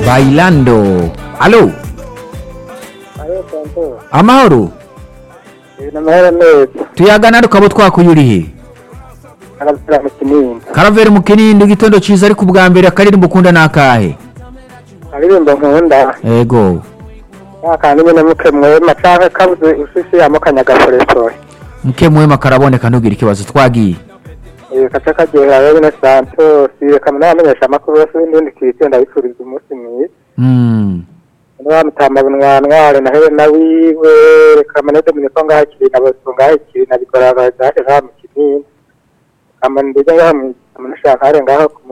bailando alo Ayo tonto. amahoro Ibintu amahoro neza. tuyagana tukaba twakuyurihe Arabwira mu kinini. karaveri mu kinindi igitondo ciza ariko ubwa mbere akaririmbo ukunda nakahe Aririmbo nkunda. ego Yakandi nyine muke mwema canke kabuze ushisi yamukanya gaforefoye. muke mwema karaboneka ntugire ikibazo twagiye Eh kaca kagira rero na Santos. Reka munamenyesha amakuru yose n'indi kiti ndabifuriza umunsi mwiza. Mm. Nwamutama bunwanware na Helena wiwe. Reka manede muneko ngaho kiri na boso ngaho kiri na bikora bazaje ngaho mu kinini. Kama ndije ngaho mu mushaka ngaho ku